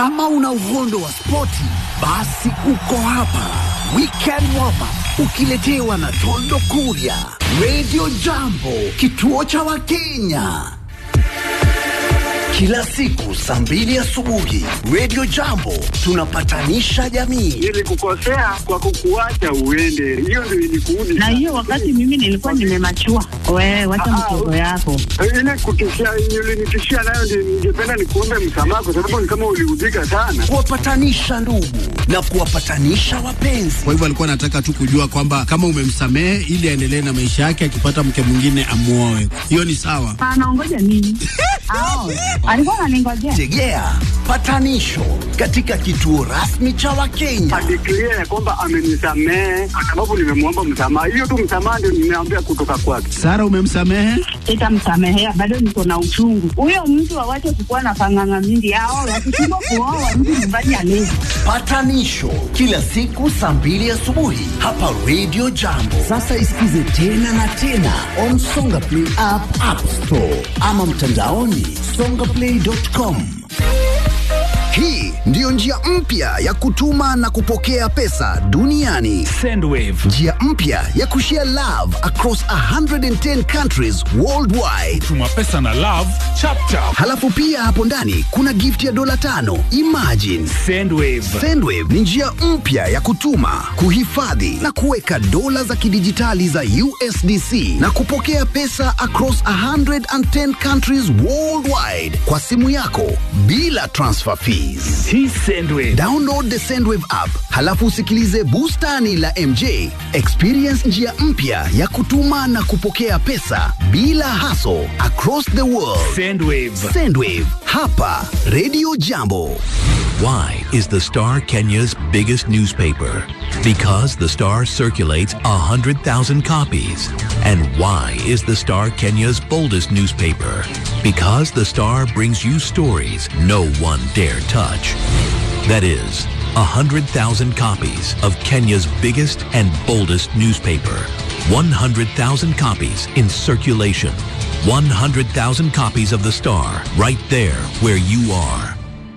Kama una uhondo wa spoti, basi uko hapa. Weekend Warm Up ukiletewa na Tondo Kuria, Radio Jambo, kituo cha Wakenya kila siku saa mbili asubuhi Radio Jambo tunapatanisha jamii. Nilikukosea kwa kukuacha uende, hiyo ndio ilikuudi. na hiyo wakati mimi nilikuwa nimemachua. Wewe wacha mtoto yako. ile kutishia ulinitishia nayo, ndio ningependa nikuombe msamaha, kwa sababu ni kama uliudhika sana. kuwapatanisha ndugu na kuwapatanisha wapenzi. Kwa hivyo alikuwa anataka tu kujua kwamba kama umemsamehe ili aendelee na maisha yake, akipata mke mwingine amuoe. Hiyo ni sawa. Anaongoja nini? Ao, alikuwa ananingojea. Tegea patanisho katika kituo rasmi cha Wakenya. Adeklia ya kwamba amenisamehe kwa sababu nimemwomba msamaha. Hiyo tu msamaha ndio nimeambia kutoka kwake. Sara, umemsamehe? Sitamsamehea, bado niko na uchungu. Huyo mtu awache kukuwa na panganga mingi. Ao, wakishindwa kuoa mtu nyumbani alezi. Patanisho kila siku saa mbili asubuhi hapa Radio Jambo. Sasa isikize tena na tena on Songa Play app, App Store ama mtandaoni songaplay.com. Hii ndiyo njia mpya ya kutuma na kupokea pesa duniani. Sendwave. Njia mpya ya kushare love across 110 countries worldwide. Tuma pesa na love chapchap. Halafu pia hapo ndani kuna gift ya dola tano. Imagine Sendwave. Sendwave ni njia mpya ya kutuma, kuhifadhi na kuweka dola za kidijitali za USDC na kupokea pesa across 110 countries worldwide kwa simu yako bila transfer fees. Hii Sendwave. Download the Sendwave app, halafu usikilize bustani la MJ. Experience njia mpya ya kutuma na kupokea pesa bila hassle across the world. Sendwave. Sendwave hapa Radio Jambo. Why is the Star Kenya's biggest newspaper? Because the Star circulates 100,000 copies. And why is the Star Kenya's boldest newspaper? Because the Star brings you stories no one dare touch. That is, 100,000 copies of Kenya's biggest and boldest newspaper. 100,000 copies in circulation. 100,000 copies of the Star right there where you are.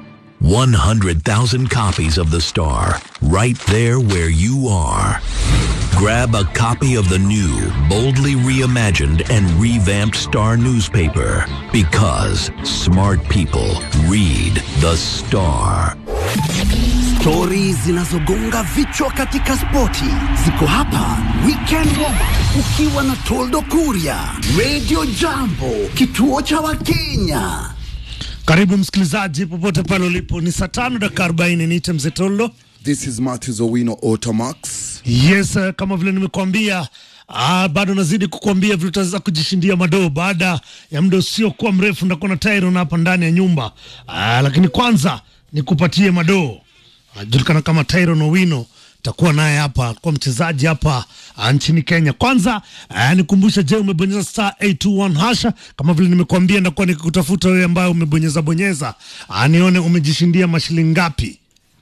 100,000 copies of The Star, right there where you are. Grab a copy of the new, boldly reimagined and revamped Star newspaper because smart people read The Star. Stori zinazogonga vichwa katika spoti ziko hapa Weekend Warm Up, ukiwa na Toldo Kuria, Radio Jambo, kituo cha Wakenya. Karibu msikilizaji, popote pale ulipo, ni saa tano dakika arobaini. Niite mzee Tollo. This is Matthews Owino Automax. Yes, eh, kama vile nimekuambia Ah, bado nazidi kukuambia vile utaweza kujishindia madoo baada ya muda usiokuwa mrefu. Ndakuwa na Tyron hapa ndani ya nyumba ah, lakini kwanza nikupatie madoo. Anajulikana kama Tyron Owino, takuwa naye hapa, alikuwa mchezaji hapa ah, nchini Kenya. Kwanza ah, nikumbusha, je, umebonyeza star 821 hasha? Kama vile nimekuambia, ndakuwa nikikutafuta wewe ambaye umebonyeza bonyeza, ah, nione umejishindia mashilingi ngapi.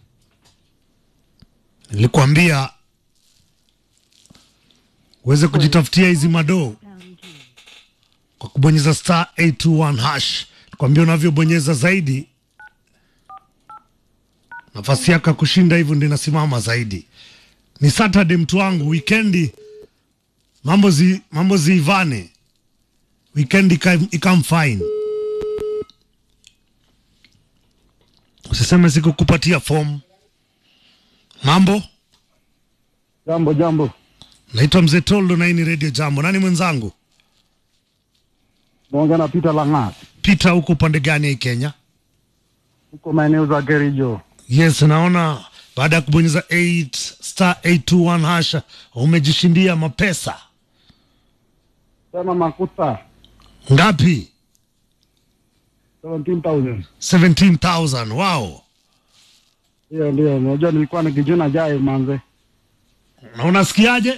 Nilikuambia uweze kujitafutia hizi madoo kwa kubonyeza star 821 hash. Kwambia unavyobonyeza zaidi, nafasi yako ya kushinda hivyo ndio inasimama zaidi. Ni Saturday mtu wangu, wikendi mambo zi, mambo ziivane, wikendi ikam ikam fine. Usiseme sikukupatia fomu. Mambo, Jambo jambo, naitwa Mzee Toldo na hii ni Radio Jambo. Nani mwenzangu? naongea na Peter Langat, Peter, huko upande gani hii Kenya? huko maeneo za Kericho. Yes, naona baada ya kubonyeza 8 star 821 hasha umejishindia mapesa Tena makuta ngapi? 17,000. 17,000. Wow, Hiyo ndio, unajua nilikuwa nikijuna jai manze. na unasikiaje?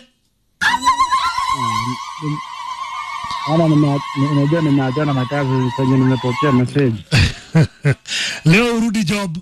Ana nime- unajua nimeachana na kazi kwenye nimepokea message. Leo urudi job,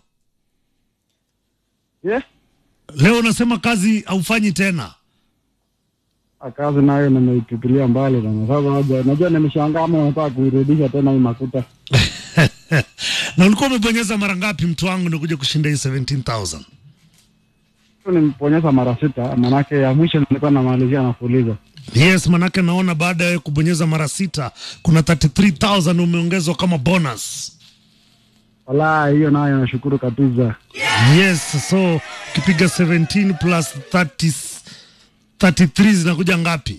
Yeah? leo unasema kazi haufanyi tena. Ah, Kazi nayo nimeitupilia mbali bana. Sasa haja, unajua nimeshangaa ama unataka kuirudisha tena hii makuta. Na ulikuwa umebonyeza mara ngapi mtu wangu ndio kuja kushinda hii 17000? Nimeponyeza mara sita, manake ya mwisho nilikuwa namalizia na kuuliza. Yes, manake naona baada ya kubonyeza mara sita kuna 33000 umeongezwa kama bonus. Wala hiyo nayo nashukuru kabisa. Yes, so ukipiga 17 plus 30 33 zinakuja ngapi?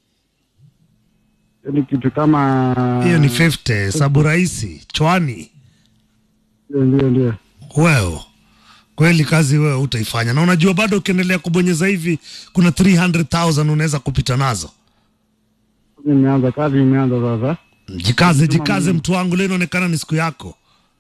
Hiyo ni kitu kama Hiyo ni 50, hesabu rahisi. Chwani. Ndio, ndio, ndio. Wewe kweli kazi wewe utaifanya, na unajua bado ukiendelea kubonyeza hivi kuna 300,000 unaweza kupita nazo. Nimeanza kazi, imeanza sasa. Jikaze, jikaze mtu wangu, leo inaonekana ni siku yako.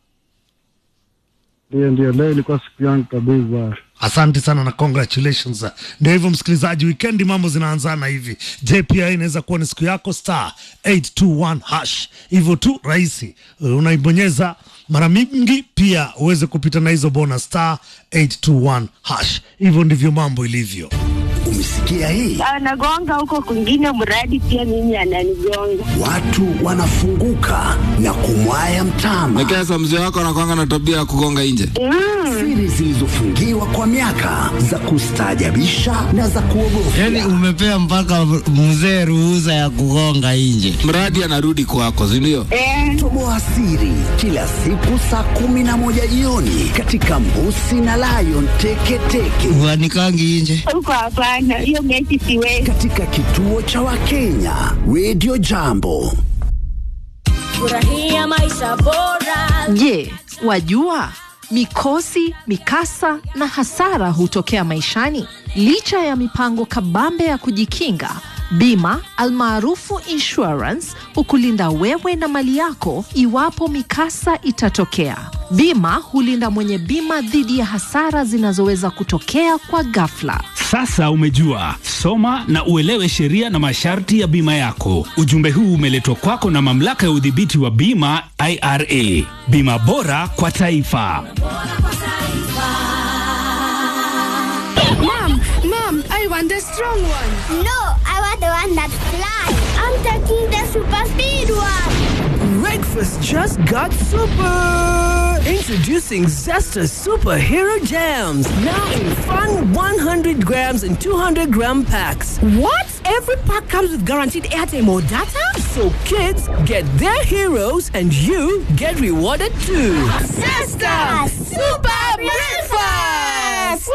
Ndio, ndio, leo ilikuwa siku yangu kabisa. Asante sana na congratulations. Ndio hivyo msikilizaji, weekendi mambo zinaanzana hivi. Je, pia inaweza kuwa ni siku yako star 821 hash. Hivyo tu rahisi, unaibonyeza mara mingi, pia uweze kupita na hizo bonus star 821 hash. Hivyo ndivyo mambo ilivyo. Umesikia hii? anagonga huko kwingine, mradi pia mimi ananigonga. Watu wanafunguka na kumwaya mtama. Lakini sasa mzee wako anakwanga na tabia ya kugonga nje. Siri zilizofungiwa kwa miaka za kustaajabisha na za kuogofya. Yaani umepea mpaka mzee ruhusa ya kugonga nje. Mradi anarudi kwako, si ndio? Toboa siri kila siku saa kumi na moja jioni katika Mbusi na Lion Teketeke Uanikangi nje. Huko hapana, hiyo mechi siwezi. katika kituo cha Wakenya Radio Jambo. Furahia maisha bora. Je, wajua mikosi, mikasa na hasara hutokea maishani? Licha ya mipango kabambe ya kujikinga, bima almaarufu insurance hukulinda wewe na mali yako iwapo mikasa itatokea. Bima hulinda mwenye bima dhidi ya hasara zinazoweza kutokea kwa ghafla. Sasa umejua, soma na uelewe sheria na masharti ya bima yako. Ujumbe huu umeletwa kwako na mamlaka ya udhibiti wa bima IRA. Bima bora kwa taifa. Mom, mom, I want the strong one. No, I want the one that flies. I'm taking the super speed one. Breakfast just got super! Introducing Zesta Superhero Jams. Now in fun 100 grams and 200 gram packs. What? Every pack comes with guaranteed airtime or data? So kids get their heroes and you get rewarded too. Zesta Super Breakfast!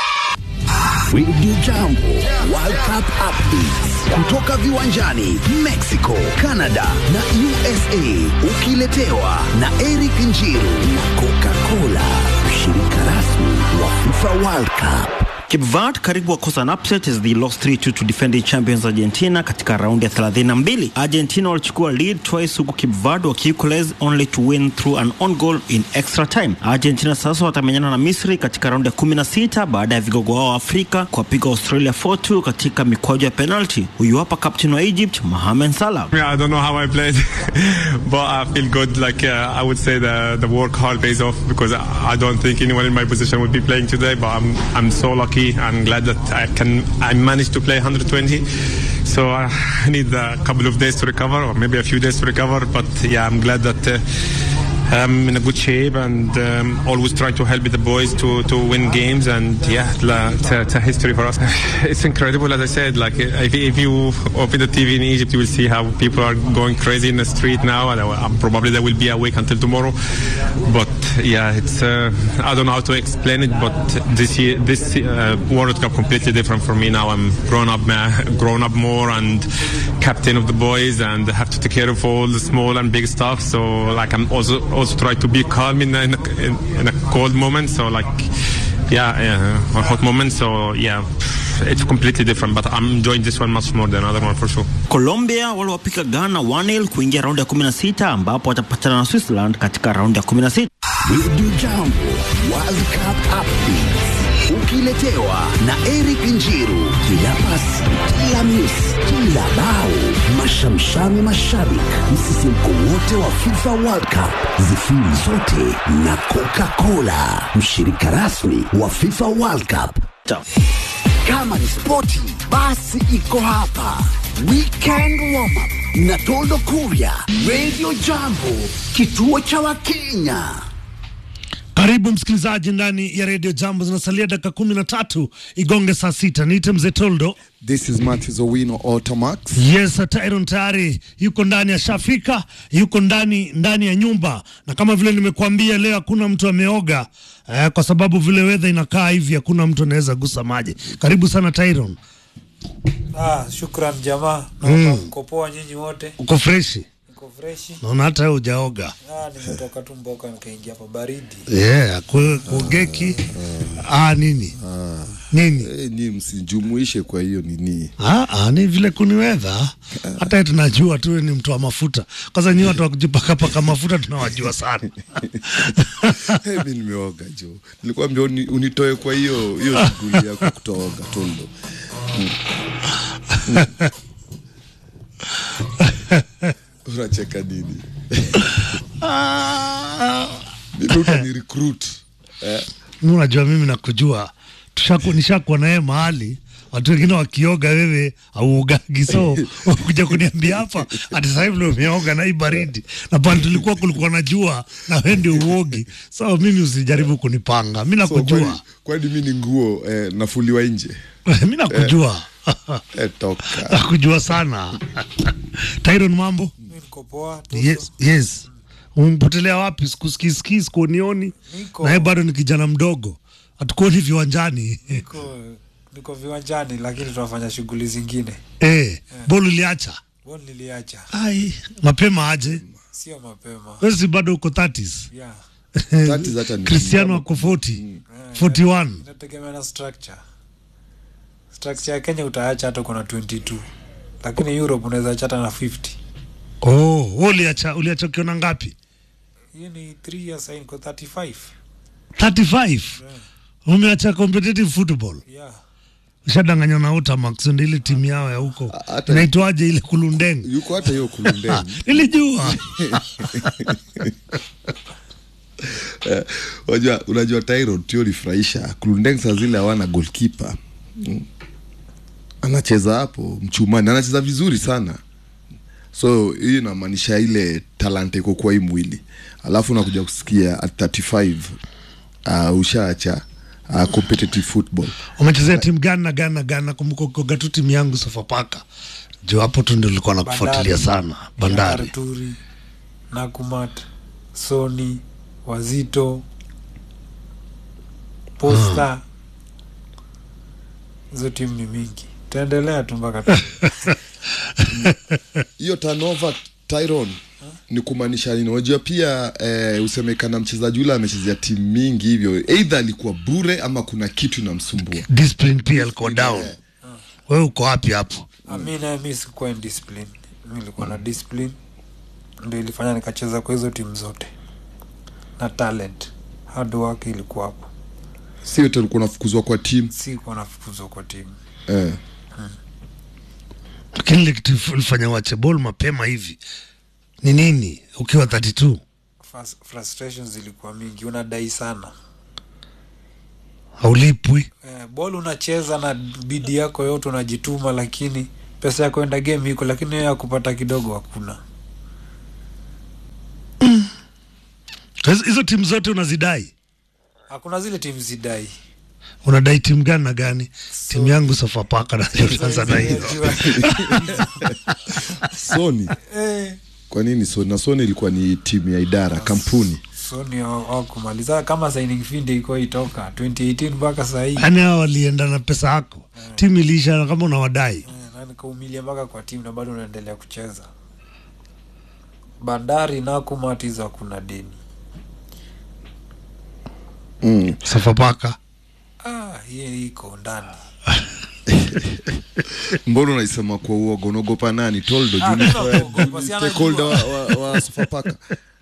Radio Jambo World Cup Updates kutoka viwanjani Mexico, Canada na USA, ukiletewa na Eric Njiru na Coca-Cola, mshirika rasmi wa FIFA World Cup. Cape Verde karibu wakosa an upset as they lost 3-2 to defending champions Argentina katika raundi ya 32. Argentina walichukua lead twice huku Cape Verde wakiequalize only to win through an on goal in extra time. Argentina sasa watamenyana na Misri katika raundi ya 16 baada ya vigogo wao wa Afrika kuwapiga Australia 4-2 katika mikwaju ya penalty. Huyu hapa captain wa Egypt Mohamed Salah. Yeah, I don't know how I played, but I feel good. Like uh, I would say the the work hard pays off because I don't think anyone in my position would be playing today. But I'm I'm so lucky. I'm glad that I can I managed to play 120. So uh, I need a couple of days to recover, or maybe a few days to recover. But yeah, I'm glad that. Uh, I'm in a good shape and um, always try to help the boys to, to win games and yeah, la, it's, a, it's a history for us. it's incredible, as I said. Like if, if you open the TV in Egypt, you will see how people are going crazy in the street now, and uh, probably they will be awake until tomorrow. But yeah, it's uh, I don't know how to explain it, but this year, this uh, World Cup completely different for me now. I'm grown up, man, grown up more, and captain of the boys, and have to take care of all the small and big stuff. So like I'm also also try to be calm in a, in a, in a cold moment. So like, yeah, yeah, a hot moment. So yeah, it's completely different. But I'm enjoying this one much more than other one for sure. Colombia waliwapiga Ghana 1-0 kuingia raundi ya 16 ambapo watapatana na Switzerland katika raundi ya 16. Radio Jambo World Cup Updates ukiletewa na Eric Njiru. Kila pasi, kila miss, kila bao, mashamshami mashabik, msisimko wote wa FIFA World Cup, zifiri zote na Coca-Cola, mshirika rasmi wa FIFA World Cup. Kama ni spoti, basi iko hapa. Weekend warm up na Toldo Kuria, Radio Jambo, kituo cha Wakenya. Karibu msikilizaji ndani ya redio Jambo, zinasalia dakika kumi na tatu igonge saa sita. Niite mzee Toldo. This is Matthews Owino Automax. Yes, Tyron tayari yuko ndani ya shafika, yuko ndani ndani ya nyumba, na kama vile nimekuambia leo hakuna mtu ameoga eh, kwa sababu vile wedha inakaa hivi, hakuna mtu anaweza gusa maji. Karibu sana Tyron, Ah, shukran jamaa. Mm. Naomba mko poa nyinyi wote. uko freshi? Niko freshi. Naona hata wewe hujaoga. Ah, nimetoka tu mboka nikaingia hapa baridi. Yeah, ku- kugeki ah, nini nini Eh, ni msijumuishe kwa hiyo nini. Ah, ah, ni vile kuniwedha hata yeye tunajua tu ni mtu wa mafuta. Kwanza nyi watu wa kujipakapaka mafuta tunawajua sana. Eh, mi nimeoga jo. Nilikwambia uni, unitoe kwa hiyo hiyo shughuli yako kutooga Toldo. Mm. Mm. Unacheka nini? Mimi utani recruit. Eh? Mimi unajua mimi nakujua. Tushaku nishakuwa na yeye mahali watu wengine wakioga, wewe auogagi, so kuja kuniambia hapa ati sasa hivi ndio umeoga na hii baridi, na pale tulikuwa kulikuwa na jua na wewe ndio uogi. So mimi usijaribu kunipanga, mimi So, kwani, nakujua, kwani mi ni nguo eh, nafuliwa nje? mimi nakujua, Eh, toka. nakujua sana. Tyron, mambo Mimi niko poa. Yes, yes. Umpotelea wapi? Sikusikii, sikuonioni. Niko- Na yeye bado ni kijana mdogo, hatukuoni viwanjani. Niko niko viwanjani lakini tunafanya shughuli zingine. Eh, bolu uliacha? Bwana niliacha. Ai, mapema aje? Sio mapema. Wewe si bado uko 30s? Yeah. 30s hata ni- Cristiano ako 40, 41. Inategemea na structure. Structure ya Kenya utaacha hata kuna 22. Lakini Europe unaweza acha hata na 50. Oh, wewe uliacha uliacha ukiona ngapi? Hiyo ni 3 years sasa niko 35. 35. Umeacha competitive football. Yeah. Ushadanganywa na Utamax ndio ile timu yao ya huko. Inaitwaje ile Kulundeng? Yuko hata hiyo Kulundeng. Nilijua. Eh, unajua unajua Tyrod tio lifurahisha Kulundeng saa zile hawana goalkeeper mm. anacheza hapo mchumani anacheza vizuri sana so hii inamaanisha ile talanta iko kwa hii mwili alafu unakuja kusikia at 35 uh, ushaacha uh, competitive football Umechezea timu gani na gani na gani? Nakumbuka ukoga tu timu yangu Sofapaka. Jo hapo tu ndio nilikuwa nakufuatilia sana. Bandari. Arturi, Nakumat, Sony, Wazito, Posta. Hizo timu ni mingi. Taendelea tu mpaka tu. hiyo tanova Tyron ni kumaanisha nini? Unajua pia eh, usemekana mchezaji ule amechezea timu mingi hivyo, either alikuwa bure ama kuna kitu inamsumbua. Discipline pia alikuwa down. Wewe uko wapi hapo? Ah, mi naye mi sikuwa in discipline. Mi nilikuwa na discipline ndio ilifanya nikacheza kwa hizo timu zote, na talent, hard work ilikuwa hapo. Si yote ulikuwa unafukuzwa kwa timu Sikuwa nafukuzwa kwa timu. eh. Lakini ile kitu ulifanya wache ball mapema hivi ni nini ukiwa 32? Frus- frustrations zilikuwa mingi, unadai sana Haulipwi. eh, ball unacheza na bidii yako yote unajituma, lakini pesa ya kwenda game iko, lakini hiyo ya kupata kidogo hakuna. Hizo- Hizo timu zote unazidai. Hakuna zile timu zidai. Unadai timu gani na gani? Timu yangu Sofapaka na utaanza na hiyo. Sony Eh. kwa nini Sony? Na Sony ilikuwa ni timu ya idara kampuni Sony hawakumaliza kama signing fee ndio iko itoka 2018 mpaka sasa hii. Yaani hao walienda na pesa yako. Timu iliisha na kama unawadai. na nikaumilia mpaka kwa timu na bado unaendelea kucheza. Bandari na kumatiza kuna deni. mm. Sofapaka. Ah, hiyo iko ndani. mbona unaisema kwa uoga unaogopa nani toldo Ah, juu ni- mimi naogopa, si stakeholder wa, anajua. wa, wa Sofapaka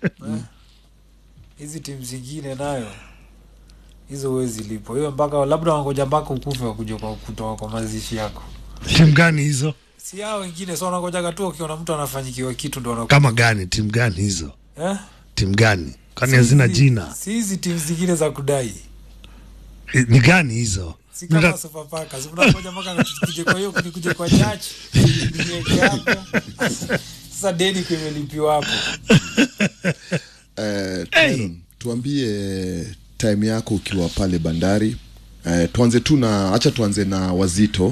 Hizi timu zingine nayo hizo huwezi lipo hiyo, mpaka labda wangoja mpaka ukufe wakuja kwa kutoka kwa mazishi yako. Timu gani hizo? Si hao wengine, so wanangojaga tu wakiona mtu anafanyikiwa kitu ndo wanakuja. Kama gani? Timu gani hizo? eh? Timu gani? Kwani Si hazina hizi- jina? Si hizi timu zingine za kudai, Eh, Ni gani hizo? si kama Nataka- Sofapaka si mnangoja mpaka nikuje kwa hiyo nikuje kwa church niweke hapo sasa deni kimelipiwa hapo Eh, Tyron, tuambie time yako ukiwa pale bandari eh, tuanze tu na acha tuanze na wazito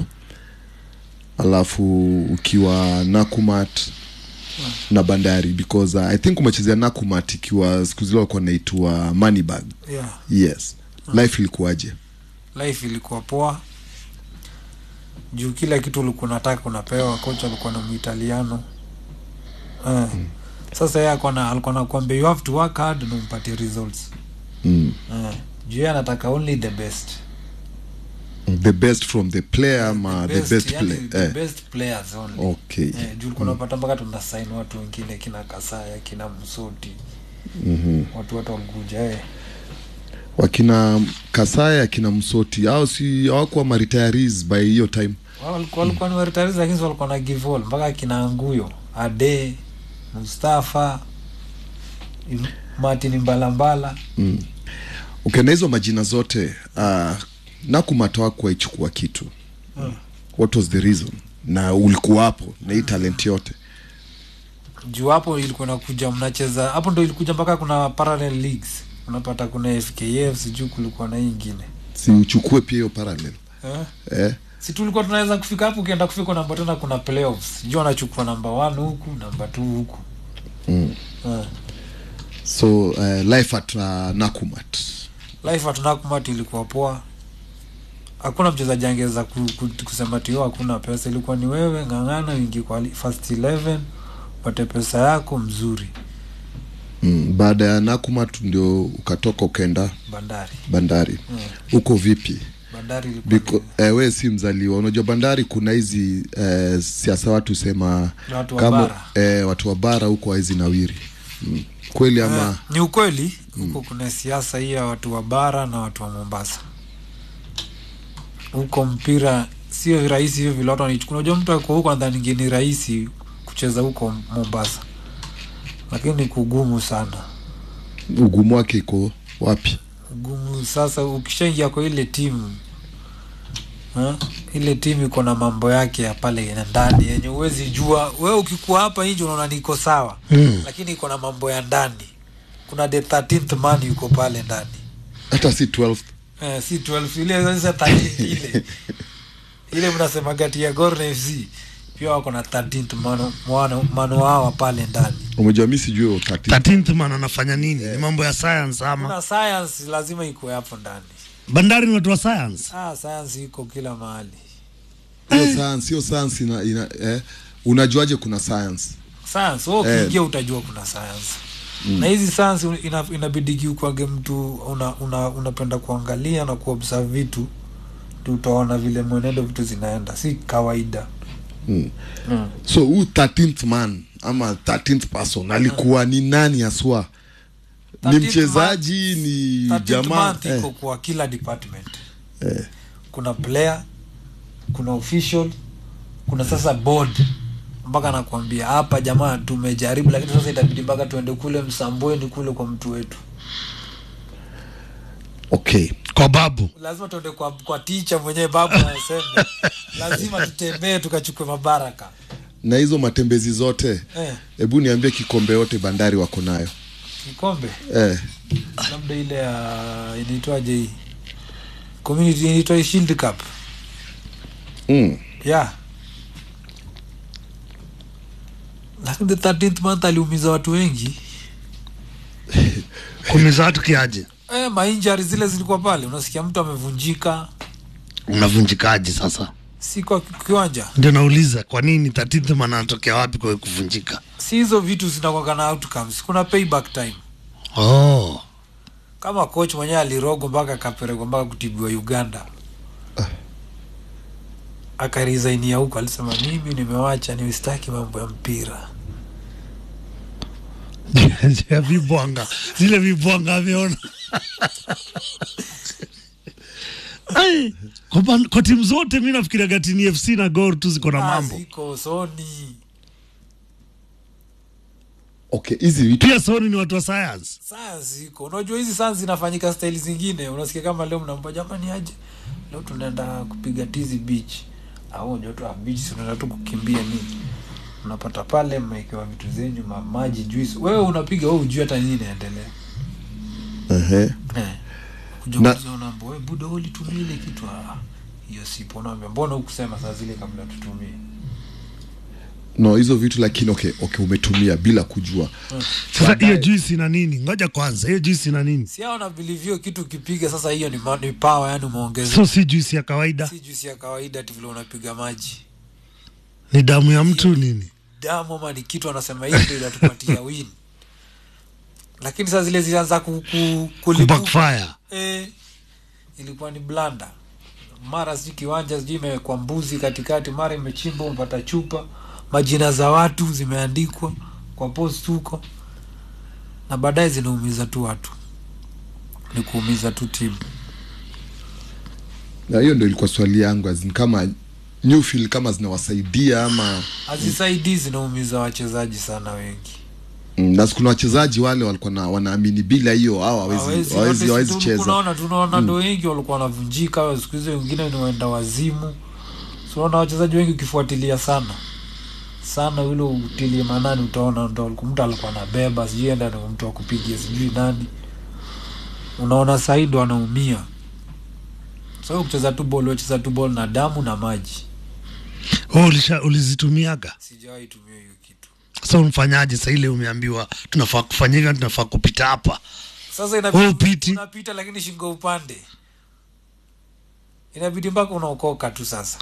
alafu ukiwa nakumat na bandari because uh, i think umechezea nakumat ikiwa siku zile walikuwa naitwa moneybag yeah yes life ilikuwaje life ilikuwa poa juu kila kitu ulikuwa unataka unapewa kocha alikuwa na muitaliano eh. sasa yeye alikuwa na- alikuwa nakwambia you have to work hard na umpatie results mm. eh. juu yeye anataka only the best the best from the player ama the best, yani play the eh. best players only Okay. eh, juu ulikuwa unapata mpaka tunasaini watu wengine kina kasaya kina msoti Mhm. watu wote walikuja eh. wakina kasaya akina msoti au si hawakuwa maritaris by hiyo time Wao walikuwa walikuwa ni waritarizi lakini walikuwa na give all mpaka kina Anguyo, Ade, Mustafa, Im- Martin Mbalambala. mm. okay, na hizo majina zote uh, nakumata wako aichukua kitu Mm. what was the reason na ulikuwa hapo na hii talent yote Juu hapo ilikuwa inakuja mnacheza hapo ndo ilikuja mpaka kuna parallel leagues. Unapata kuna FKF sijui kulikuwa na hii ingine. si uchukue pia hiyo parallel Eh? eh? Si tulikuwa tunaweza kufika hapo ukienda kufika namba tena kuna playoffs. Juu anachukua namba 1 huku, namba 2 huku. mm. Eh. so uh, life at uh, nakumat life at Nakumatt ilikuwa poa hakuna mchezaji angeweza ku, ku, kusema tio hakuna pesa ilikuwa ni wewe ng'ang'ana wingi kwa li- first 11 upate pesa yako mzuri mm. baada ya nakumat ndio ukatoka ukaenda bandari bandari Mm. huko vipi bandari ilikuwa Biko, eh, we si mzaliwa unajua bandari kuna hizi eh, siasa watu sema Na watu wa kama bara. eh, watu wa bara huko hawezi nawiri mm. kweli ama Eh, ni ukweli huko kuna siasa hii ya watu wa bara na watu wa mombasa huko mpira sio rahisi hivyo vile watu wanaichukua unajua mtu ako huko nadhani ni rahisi kucheza huko mombasa lakini ni kugumu sana ugumu wake iko wapi gumu sasa ukishaingia kwa ile timu ha? ile timu iko na mambo yake ya pale ya ndani yenye huwezi jua we ukikuwa hapa nje unaona niko sawa Mm. lakini iko na mambo ya ndani kuna the 13th man yuko pale ndani hata si 12 eh, si 12 ile sasa 13 ile ile mnasema gati ya Gor na FC pia wako na 13th mano mano, mano hawa pale ndani umejua mi sijui utati 13th man anafanya nini ni mambo ya science ama kuna science lazima ikuwe hapo ndani bandari ni watu wa science ah science iko kila mahali hiyo science hiyo science ina, ina eh, unajuaje kuna science science wewe Eh. ukiingia utajua kuna science Mm. na hizi science ina, inabidiki ukwage mtu una, una, unapenda kuangalia na kuobserve vitu tu utaona vile mwenendo vitu zinaenda si kawaida mm. Mm. so huu 13th man ama 13th person alikuwa ni nani aswa ni 13th mchezaji ni 13th jamaa month eh, iko kwa kila department eh. kuna player kuna official kuna sasa board mpaka nakwambia hapa jamaa tumejaribu lakini sasa itabidi mpaka tuende kule msambweni kule kwa mtu wetu okay kwa babu lazima tuende kwa, kwa ticha mwenyewe babu anasema lazima tutembee tukachukue mabaraka na hizo matembezi zote eh, hebu niambie kikombe yote bandari wako nayo kikombe eh. labda ile ya inaitwaje hii community inaitwa shield cup mm. yeah lakini the 13th month aliumiza watu wengi kumiza watu kiaje eh, mainjari zile zilikuwa pale unasikia mtu amevunjika unavunjikaje sasa si kwa kiwanja ndio nauliza kwa nini 13th man anatokea wapi kwa kuvunjika si hizo vitu zinakwaka na outcomes kuna payback time oh. kama coach mwenyewe alirogwa mpaka akaperekwa mpaka kutibiwa uganda akarisainia huko alisema mimi nimewacha niwistaki mambo ya mpira ya vibwanga zile vibwanga ameona Ai, kwa ban- kwa timu zote mi nafikiriaga tini fc na gor tu ziko na Ah, mambo ziko soni okay hizi vitu pia soni ni watu wa science science iko unajua hizi science zinafanyika style zingine unasikia kama leo mnampa jamani aje leo tunaenda kupiga tizi beach au unajua tu ah, beach si unaenda tu kukimbia nini unapata pale mmewekewa vitu zenyu ma- maji juice wewe unapiga wewe ujui hata nini inaendelea Ehe. eh kuja Na- kuuliza unaambia wewe buda wewe ulitumia ile kitu ah hiyo sipo unaambia mbona hukusema saa zile kabla tutumie no hizo vitu lakini okay, okay umetumia bila kujua sasa hiyo juisi ina nini ngoja kwanza hiyo juisi ina nini si hao na believe hiyo kitu ukipiga sasa hiyo ni, ma- ni power yani umeongeza so si juisi ya kawaida si juisi ya kawaida ati vile unapiga maji ni damu ya mtu nini damu ama ni kitu anasema hii ndio inatupatia win lakini saa zile zilianza ku, ku, kulipuka. Kubackfire. eh, ilikuwa ni blanda mara sijui kiwanja sijui imewekwa mbuzi katikati mara imechimbwa umepata chupa majina za watu zimeandikwa kwa post huko na baadaye zinaumiza tu watu ni kuumiza tu timu na hiyo ndo ilikuwa swali yangu azin kama Newfield kama zinawasaidia ama hazisaidii zinaumiza wachezaji sana wengi mm, na kuna wachezaji wale walikuwa na wanaamini bila hiyo au hawezi Hawezi- hawezi hata hawezi si tu- cheza tunaona tunaona Mm. ndo wengi walikuwa wanavunjika siku hizi wengine ni waenda wazimu tunaona wachezaji wengi ukifuatilia sana sana ule utilie manani utaona ndo aliku- mtu alikuwa anabeba sijui enda ndo mtu akupigia sijui nani unaona sahii ndo anaumia so kucheza tu bol wecheza tu bol na damu na maji oh, ulisha ulizitumiaga sijawahi tumia hiyo kitu sasa umfanyaje sa ile umeambiwa tunafaa kufanya hivyo tunafaa kupita hapa sasa Wewe inabidi upiti. unapita lakini shingo upande inabidi mpaka unaokoka tu sasa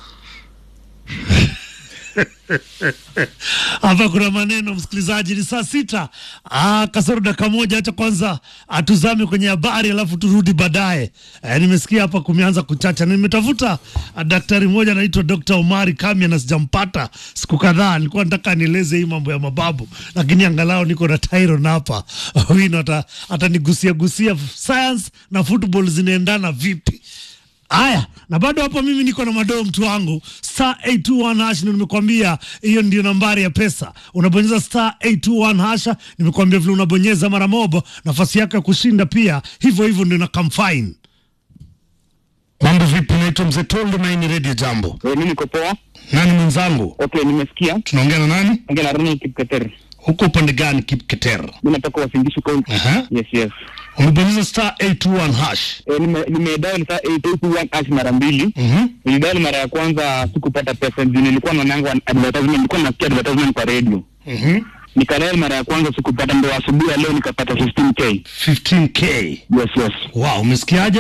hapa kuna maneno msikilizaji ni saa sita ah, kasoro dakika moja hacha kwanza atuzame kwenye habari alafu turudi baadaye eh, nimesikia hapa kumeanza kuchacha na nimetafuta ah, daktari mmoja anaitwa dr omari kamia na sijampata siku kadhaa nilikuwa nataka nieleze hii mambo ya mababu lakini angalau niko na tyron hapa wino ata- atanigusia gusia science na football zinaendana vipi Haya, na bado hapa mimi niko na madoo mtu wangu star 821 hash, na nimekwambia hiyo ndio nambari ya pesa. Unabonyeza star 821 hasha, nimekwambia vile unabonyeza mara moja, nafasi yako ya kushinda pia hivyo hivyo ndio na kamfine. Mambo vipi? Naitwa Mzee Tondo na hii ni Radio Jambo. Mimi niko poa. Nani mwenzangu? Okay, nimesikia. Tunaongea na nani? Ongea na Ronald Kipketer. Huko upande gani Kipketer? Mimi natoka Wasingishu County. Aha. Yes, yes. Umebonyeza star 821 hash. Eh, nime nimedial saa 881 hash mara mbili. Mhm. Nilidial mara ya kwanza sikupata pesa juu nilikuwa naonanga advertisement, nilikuwa nasikia advertisement kwa radio. Mhm. Nikadial mara ya kwanza sikupata, ndo asubuhi ya leo nikapata 15k. 15k. Yes, yes. Wow, umesikiaje?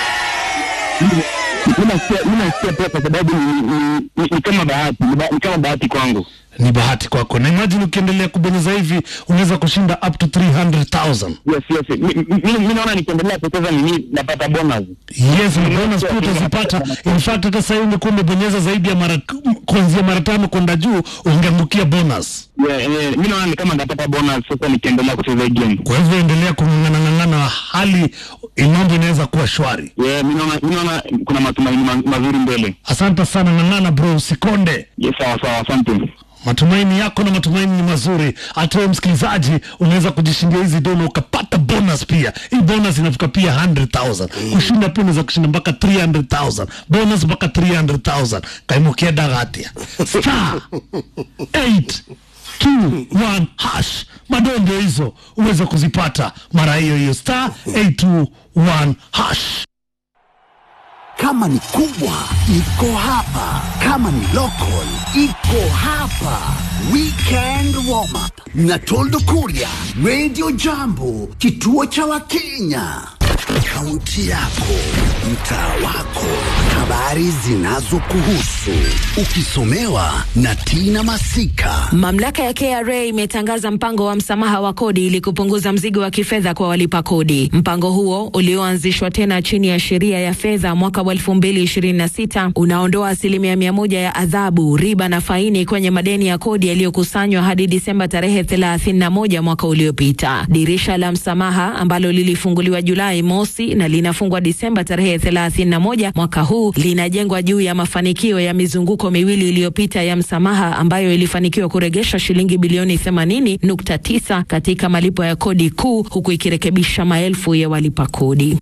Mimi nasikia mimi nasikia pia kwa sababu ni, ni, ni, ni kama bahati, ni, ba, ni kama bahati kwangu. Ni bahati kwako, na imagine ukiendelea kubonyeza hivi unaweza kushinda up to 300,000. Yes, yes. Mi- mi- mi- Mimi naona nikiendelea kucheza nini napata bonus. Yes, na bonus pia utazipata. In fact hata sasa hivi ungekuwa umebonyeza zaidi ya mara kuanzia mara tano kwenda juu ungeangukia bonus. Yeah, yeah, mimi naona ni kama nitapata bonus sasa nikiendelea kucheza hii game. Kwa hivyo endelea kung'ang'ana ng'ang'ana, hali mambo inaweza kuwa shwari. Yeah, mimi naona mimi naona kuna matumaini ma, mazuri mbele. Asante sana, ng'ang'ana bro, usikonde. Yes, sawa sawa, asante. Matumaini yako na matumaini ni mazuri. Hata wewe msikilizaji, unaweza kujishindia hizi dola ukapata bonus pia. Hii bonus inafika pia 100,000. Kushinda pia unaweza kushinda mpaka 300,000. Bonus mpaka 300,000. Kaimukia dagatia. Star 821 hash. Madoo ndio hizo uweze kuzipata mara hiyo hiyo star 821 hash. Kama ni kubwa iko hapa, kama ni local iko hapa. Weekend warm up na Toldo Kuria, Radio Jambo, kituo cha Wakenya. Kaunti yako, mtaa wako, habari zinazokuhusu, ukisomewa na Tina Masika. Mamlaka ya KRA imetangaza mpango wa msamaha wa kodi ili kupunguza mzigo wa kifedha kwa walipa kodi. Mpango huo ulioanzishwa tena chini ya sheria ya fedha mwaka wa 2026 unaondoa asilimia mia moja ya adhabu, riba na faini kwenye madeni ya kodi yaliyokusanywa hadi Disemba tarehe 31 mwaka uliopita. Dirisha la msamaha ambalo lilifunguliwa Julai mosi mosi na linafungwa Disemba tarehe 31 mwaka huu, linajengwa juu ya mafanikio ya mizunguko miwili iliyopita ya msamaha ambayo ilifanikiwa kuregesha shilingi bilioni 80.9 katika malipo ya kodi kuu huku ikirekebisha maelfu ya walipa kodi.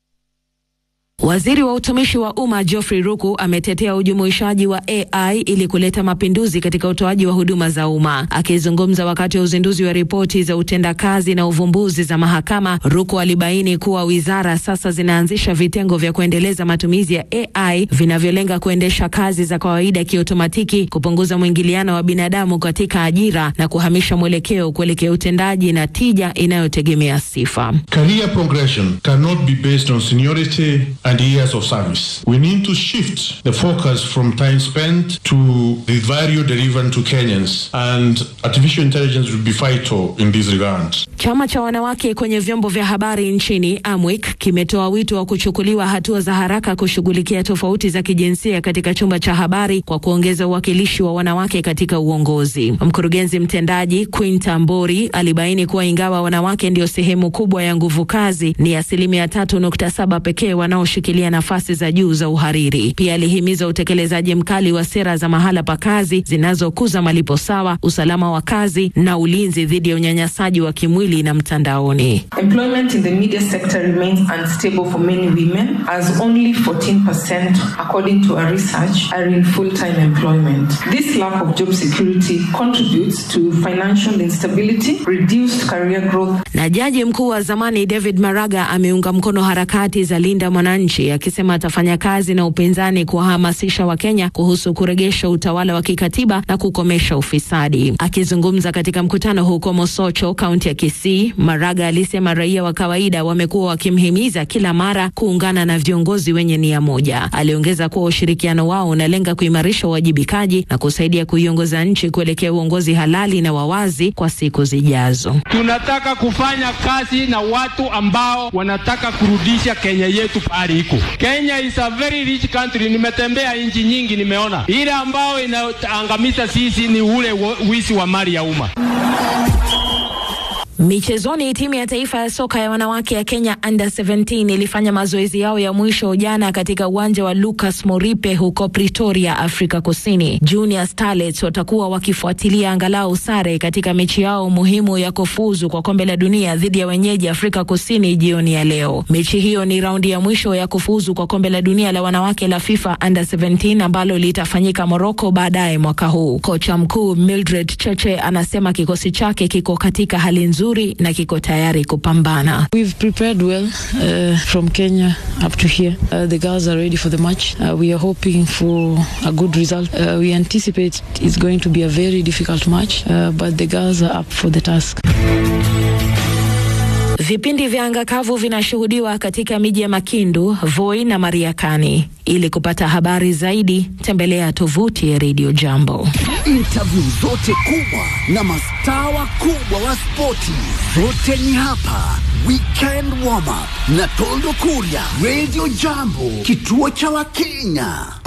Waziri wa utumishi wa umma Geoffrey Ruku ametetea ujumuishaji wa AI ili kuleta mapinduzi katika utoaji wa huduma za umma. Akizungumza wakati wa uzinduzi wa ripoti za utendakazi na uvumbuzi za mahakama, Ruku alibaini kuwa wizara sasa zinaanzisha vitengo vya kuendeleza matumizi ya AI vinavyolenga kuendesha kazi za kawaida kiotomatiki, kupunguza mwingiliano wa binadamu katika ajira na kuhamisha mwelekeo kuelekea utendaji na tija inayotegemea sifa. Career progression cannot be based on seniority and years of service. We need to shift the focus from time spent to the value delivered to Kenyans, and artificial intelligence will be vital in this regard. Chama cha wanawake kwenye vyombo vya habari nchini AMWIK kimetoa wito wa kuchukuliwa hatua za haraka kushughulikia tofauti za kijinsia katika chumba cha habari kwa kuongeza uwakilishi wa wanawake katika uongozi. Mkurugenzi mtendaji Quinta Mbori alibaini kuwa ingawa wanawake ndio sehemu kubwa ya nguvu kazi, ni asilimia tatu nukta saba pekee wanaoshikilia nafasi za juu za uhariri. Pia alihimiza utekelezaji mkali wa sera za mahala pa kazi zinazokuza malipo sawa, usalama wa kazi na ulinzi dhidi ya unyanyasaji wa kimwili na mtandaoni. Employment in the media sector remains unstable for many women, as only 14%, according to a research, are in full time employment. This lack of job security contributes to financial instability, reduced career growth. Na jaji mkuu wa zamani David Maraga ameunga mkono harakati za Linda Mwananchi akisema atafanya kazi na upinzani kuwahamasisha Wakenya kuhusu kuregesha utawala wa kikatiba na kukomesha ufisadi. Akizungumza katika mkutano huko Mosocho, kaunti ya Kisii, Maraga alisema raia wa kawaida wamekuwa wakimhimiza kila mara kuungana na viongozi wenye nia moja. Aliongeza kuwa ushirikiano wao unalenga kuimarisha uwajibikaji na kusaidia kuiongoza nchi kuelekea uongozi halali na wawazi kwa siku zijazo. Tunataka kufanya kazi na watu ambao wanataka kurudisha Kenya yetu pahali iko. Kenya is a very rich country. Nimetembea nchi nyingi, nimeona ile ambao inaangamiza sisi ni ule wizi wa mali ya umma. Michezoni, timu ya taifa ya soka ya wanawake ya Kenya under 17 ilifanya mazoezi yao ya mwisho jana katika uwanja wa Lucas Moripe huko Pretoria, Afrika Kusini. Junior Starlets watakuwa wakifuatilia angalau sare katika mechi yao muhimu ya kufuzu kwa kombe la dunia dhidi ya wenyeji Afrika Kusini jioni ya leo. Mechi hiyo ni raundi ya mwisho ya kufuzu kwa kombe la dunia la wanawake la FIFA under 17 ambalo litafanyika Morocco baadaye mwaka huu. Kocha mkuu Mildred Cheche anasema kikosi chake kiko katika hali nzuri na kiko tayari kupambana. We've prepared well uh, from Kenya up to here. Uh, the girls are ready for the match. Uh, we are hoping for a good result. Uh, we anticipate it's going to be a very difficult match, uh, but the girls are up for the task. Vipindi vya anga kavu vinashuhudiwa katika miji ya Makindu, Voi na Mariakani. Ili kupata habari zaidi, tembelea tovuti ya Radio Jambo. Interview zote kubwa na mastaa wakubwa wa spoti zote ni hapa. Weekend warm up na Toldo Kuria, Radio Jambo, kituo cha Wakenya.